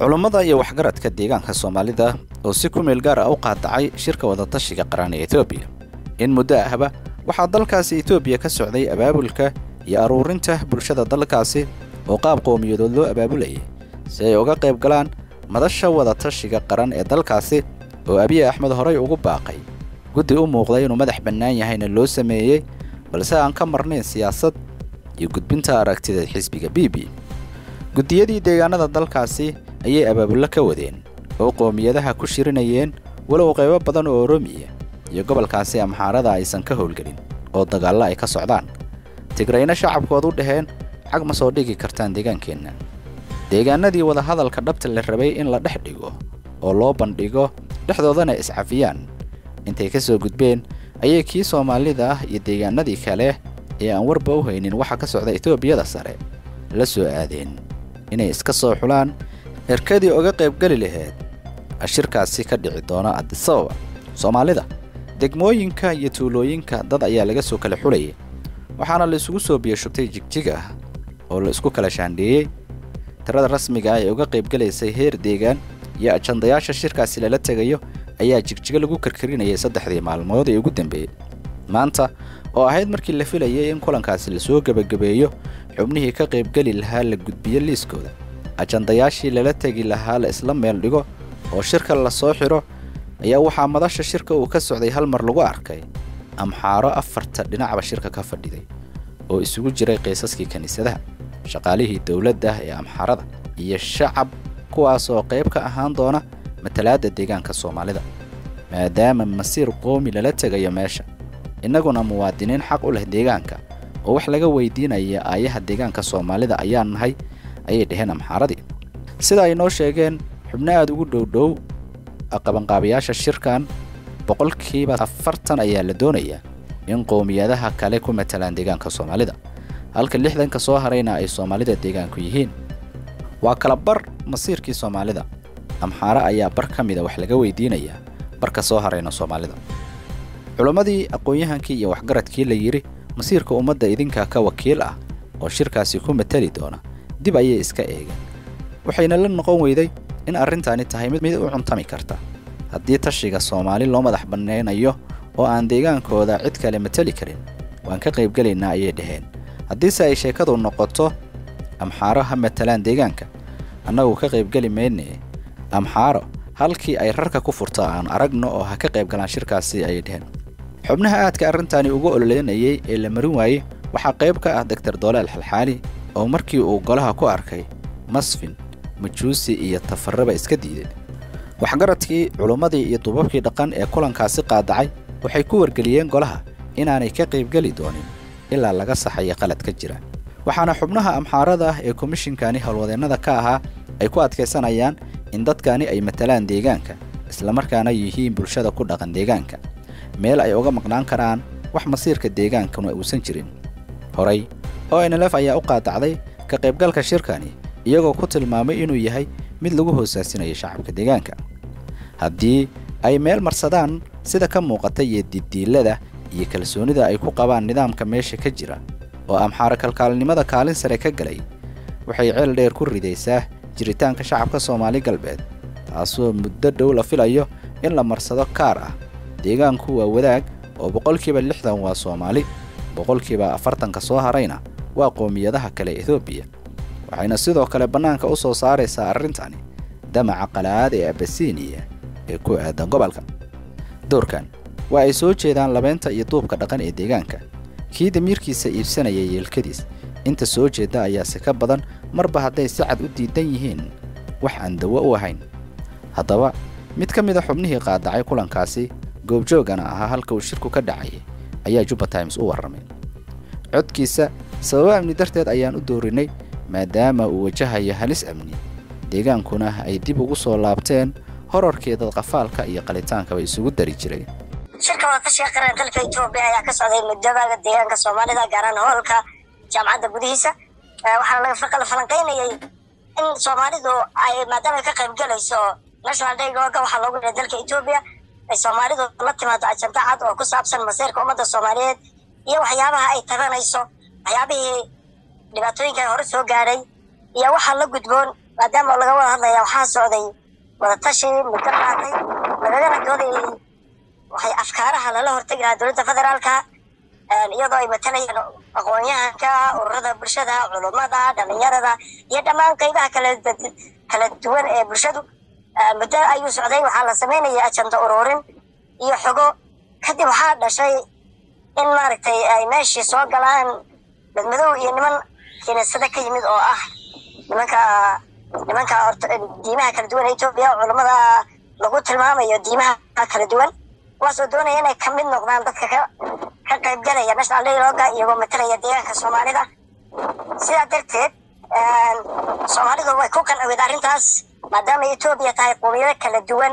culummada iyo waxgaradka deegaanka soomaalida oo si ku meel gaar ah u qaadacay shirka wadatashiga qaran ee etoobiya in muddo ahba waxaa dalkaasi etoobiya ka socday abaabulka iyo aruurinta bulshada dalkaasi oo qaab qowmiyadood loo abaabulayay si ay uga qayb galaan madasha wadatashiga qaran ee dalkaasi oo abiy axmed horay ugu baaqay guddi u muuqday inuu madax bannaan yahayna loo sameeyey balse aan ka marnayn siyaasad iyo gudbinta aragtida xisbiga b b guddiyadii deegaanada dalkaasi ayay abaabullo ka wadeen oo qowmiyadaha ku shirinayeen walow qaybo badan oo oromiya iyo gobolkaasi amxaarada aysan ka howlgelin oo dagaallo ay ka socdaan tigrayna shacabkood u dhaheen xag ma soo dhigi kartaan deegaankeenna deegaanadii wadahadalka dhabta la rabay in la dhex dhigo oo loo bandhigo dhexdoodana iscafiyaan intay ka soo gudbeen ayay kii soomaalida ah iyo deegaanadii kale ee aan warba u haynin waxa ka socda etoobiyada sare la soo aadeen inay iska soo xulaan erkadii uga qaybgeli lahayd shirkaasi ka dhici doona adisababa soomaalida degmooyinka iyo tuulooyinka dad ayaa laga soo kala xulayay waxaana la isugu soo biyashubtay jigjig ah oo la isku kala shaandheeyey tirada rasmiga ah ee uga qaybgelaysay heer deegaan iyo ajandayaasha shirkaasi lala tegayo ayaa jigjigo lagu karkarinayay saddexdii maalmood ee ugu dambeeyey maanta oo ahayd markii la filayay in kulankaasi lasoo gebagabeeyo xubnihii ka qaybgeli lahaa la gudbiyo liiskooda ajandayaashii lala tegi lahaa la isla meel dhigo oo shirka la soo xidho ayaa waxaa madasha shirka uu ka socday hal mar lagu arkay amxaaro afarta dhinacba shirka ka fadhiday oo isugu jiray qiisaskii kiniisadaha shaqaalihii dowladda ee amxaarada iyo shacab kuwaas oo qayb ka ahaan doona matalaadda deegaanka soomaalida maadaama masiir qoomi lala tegayo meesha innaguna muwaadiniin xaq u leh deegaanka oo wax laga weydiinaya aayaha deegaanka soomaalida ayaa nahay ayay dhaheen amxaaradii sida ay noo sheegeen xubno aad ugu dhowdhow qabanqaabayaasha shirkan boqolkiiba afartan ayaa la doonayaa in qowmiyadaha kale ku matalaan deegaanka soomaalida halka lixdanka soo harayna ay soomaalida deegaanku yihiin waa kala bar masiirkii soomaalida amxaare ayaa bar ka mida wax laga weydiinayaa barka soo harayna soomaalida culammadii aqoon-yahankii iyo waxgaradkii la yidhi masiirka ummadda idinka ka wakiil ah oo shirkaasi ku matali doona dib ayay iska eegeen waxayna la noqon weyday in arrintaani tahay mid mid u cuntami karta haddii tashiga soomaali loo madax bannaynayo oo aan deegaankooda cid kale matali karin waan ka qaybgelaynaa ayay dhaheen haddiise ay sheekadu noqoto amxaaro ha matalaan deegaanka annagu ka qaybgeli maynee amxaaro halkii ay rarka ku furto aan aragno oo ha ka qayb galaan shirkaasi ayay dhaheen xubnaha aadka arrintaani ugu ololeynayay ee la marin waayey waxaa qayb ka ah doktor doolaal xalxaali oo markii uu golaha ku arkay masfin majuusi iyo tafarraba iska diiday waxgaradkii culummadii iyo dubabkii dhaqan ee kulankaasi qaadacay waxay ku wargeliyeen golaha inaanay ka qaybgeli doonin ilaa laga saxayo qalad ka jira waxaana xubnaha amxaarada ah ee komishinkani howlwadeennada ka ahaa ay ku adkaysanayaan in dadkani ay matalaan deegaanka islamarkaana yihiin bulshada ku dhaqan deegaanka meel ay uga maqnaan karaan wax masiirka deegaankuna uusan jirin horay o nlf ayaa u qaadacday ka qaybgalka shirkani iyagoo ku tilmaamay inuu yahay mid lagu hoosaasinayo shacabka deegaanka haddii ay meel marsadaan sida ka muuqata iyo diddiilada iyo kalsoonida ay ku qabaan nidaamka meesha ka jira oo amxaaro kalkaalnimada kaalin sare ka galay waxay ceel dheer ku ridaysaa jiritaanka shacabka soomaali galbeed taasoo muddo dhow la filayo in la marsado kaar ah deegaanku waa wadaag oo boqolkiiba lixdan waa soomaali boqolkiiba afartanka soo harayna waa qowmiyadaha kale etoobiya waxayna sidoo kale bannaanka u soo saaraysaa arrintani damaca qalaad ee abasiiniya ee ku aadan gobolka doorkan waa ay soo jeedaan labeynta iyo duubka dhaqan ee deegaanka kii damiirkiisa iibsanaya yeelkadiis inta soo jeedda ayaase ka badan marba hadday si cad u diidan yihiin wax aan dawo u ahayn haddaba mid ka mid a xubnihii qaadacay kulankaasi goobjoogana ahaa halka uu shirku ka dhacayay ayaa juba times u warramay codkiisa sababo amni darteed ayaan u doorinay maadaama uu wajahayo halis amni deegaankuna ay dib ugu soo laabteen horarkeeda qafaalka iyo qalitaankaba isugu dari jiray shirka wadatashiga qaran dalka etoobiya ayaa ka socday muddobaga deegaanka soomaalida gaaraan hoolka jaamacadda gudihiisa waxaana laga falanqaynayay in soomaalidu ay maadaama ay ka qayb galayso national daygoga waxaa loogu dhihay dalka etoobiya ay soomaalidu la timaado ajanda cad oo ku saabsan masiirka ummadda soomaaliyeed iyo waxyaabaha ay tabanayso waxyaabihii dhibaatooyinka hore soo gaadhay iyo waxaa la gudboon maadaama laga wada hadlaya waxaa socday wadatashi muddo qaatay lagagana doodayay waxay afkaaraha lala hortegi lahaa dowladda federaalka iyadoo ay matalayeen aqoon-yahanka ururada bulshada culummada dhalinyarada iyo dhammaan qeybaha kala kala duwan ee bulshadu muddo ayuu socday waxaa la sameynayay ajanda ururin iyo xogo kadib waxaa dhashay in maaragtay ay meeshii soo galaan dadmadow iyo niman kiniisada ka yimid oo ah nimanka nimanka diimaha kala duwan ee etoobiya culummada lagu tilmaamayo diimaha kala duwan kuwaasoo doonaya inay ka mid noqdaan dadka ka ka qaybgalaya national dialoga iyagoo matalaya deegaanka soomaalida sidaa darteed soomaalidu way ku qancowed arrintaas maadaama etoobiya tahay qowmiyado kala duwan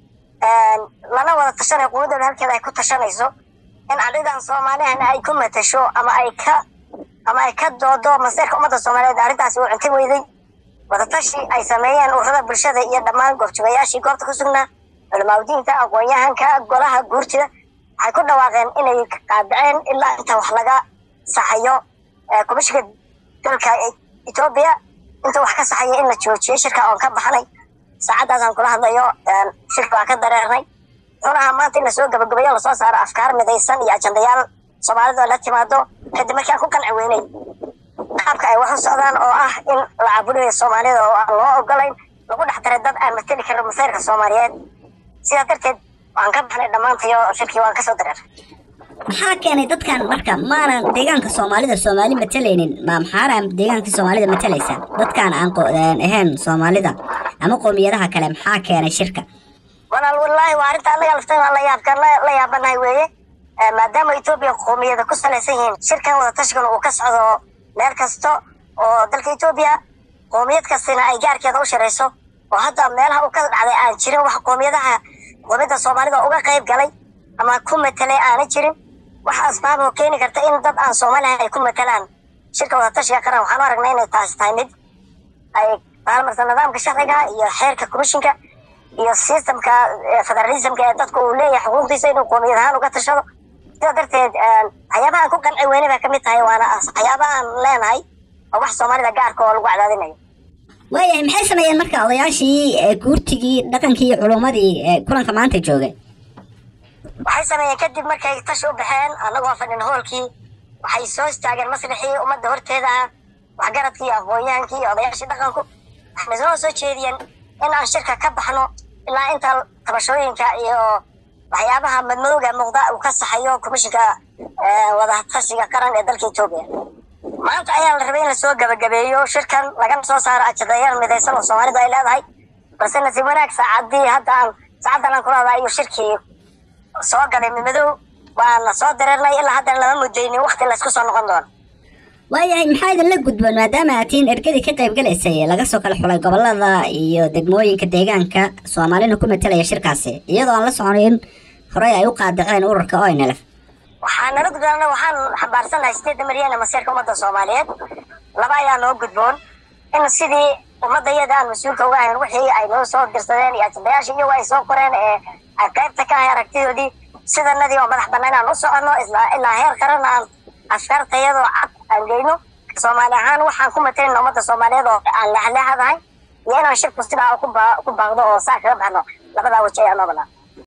lana wada tashanay quwadooda halkeeda ay ku tashanayso in arrintan soomaalihana ay ku matasho ama ay ka ama ay ka doodo maseerka ummadda soomaaliyeed arrintaasi uu cunti weyday wadatashi ay sameeyeen ururada bulshada iyo dhammaan goobjoogayaashii goobta ku sugnaa culimaadiinta aqoon-yahanka golaha guurtida waxay ku dhawaaqeen inay qaadaceen ilaa inta wax laga saxayo komishinka dalka etoobiya inta wax ka saxaya in la joojiyay shirka oon ka baxnay saacaddaasaan kula hadlayo shirka waa ka dareernay xunaha maanta in lasoo gabagabayo lasoo saaro afkaar midaysan iyo ajandayaal soomaalida la timaado kadib markii aan ku qanci weynay qaabka ay wax u socdaan oo ah in la caburiyo soomaalida oo aan loo ogolayn lagu dhex daray dad aan mateli karin masayrka soomaaliyeed sidaa darteed waan ka baxnay dhammaantayo shirkii waan kasoo dareer maxaa keenay dadkan marka maanan deegaanka soomaalida soomaali matalaynin ma maxaana deegaankii soomaalida matalaysa dadkaan aan ahayn soomaalida ama qoomiyadaha kale maxaa keenay shirka walaal wallaahi waa arrinta annaga laftan la yaabkan la yaabanahay weeye maadaama etoobiya qoomiyada ku salaysan yihiin shirkan wadatashigan uu ka socdo meel kasta oo dalka etoobiya qoomiyad kastina ay gaarkeeda u shirayso oo hadda meelaha uu ka dhacday aan jirin wax qoomiyadaha qoomiyadda soomaalida uga qayb galay ama ku matelay aana jirin waxa asbaab oo keeni karta in dad aan soomaalihan ay ku matalaan shirka wadatashiga qaran waxaan u aragnay inay taasi tahay mid ay maalmarta nidaamka sharciga iyo xeerka komishinka iyo systemka federalismka ee dadka uu leeyahay xuquuqdiisa inuu qoomiyad ahaan uga tashado sidaa darteed waxyaabaha aan ku qanci weyne bay kamid tahay waana waxyaabaha aan leenahay oo wax soomaalida gaarka oo lagu cadaadinayo waayahay maxay sameeyeen marka odayaashii guurtigii dhaqankii iyo culummadii kulanka maanta joogay waxay sameeyeen kadib markay tashi u baxeen annagoo fadhin hoolkii waxay soo istaageen maslixii ummadda horteeda ah waxgaradkii iyo aqoon-yahankii iyo odayaashii dhaqanku waxayna soo soo jeediyeen in aan shirka ka baxno ilaa inta tabashooyinka iyo waxyaabaha madmadowga muuqda uu ka saxayo komishinka wadatashiga qaran ee dalka etoobiya maanta ayaa la rabay in lasoo gabagabeeyo shirkan lagana soo saaro ajadayaal midaysan oo soomaalidu ay leedahay balse nasiib wanaag saacadii hadda aan saacaddan aan kula hadlaa ayuu shirkii soo galay midmadow waana soo dareernay ilaa haddana lama mudaynin wakti laysku soo noqon doono waayahay maxaa idinla gudboon maadaama aad tihiin ergadii ka qayb galaysay laga soo kala xulay gobolada iyo degmooyinka deegaanka soomaalina ku matalaya shirkaasi iyadoo aan la soconay in horey ay u qaadaceen ururka oynelef waxaa nala gudboon waxaan xambaarsannahay sideedda milyan ee masiirka ummadda soomaaliyeed laba ayaa noo gudboon in sidii ummadda iyada aan mas-uulka uga ahayn wixii ay noo soo dirsadeen iyo ajandayaashii iyagu ay soo qoreen ee ay qaybta ka ahay aragtidoodii sidanadii oo madax bannaan aan u soconno ilaa heer qaran aan afkaartayadoo cad aan geyno soomaali ahaan waxaan ku matalin ummadda soomaaliyeed oo aan leexleexadahay iyo inaan shirku sidaa ku baaqdo oo saa kaga baxno labadaa waji ayaa noo bannaan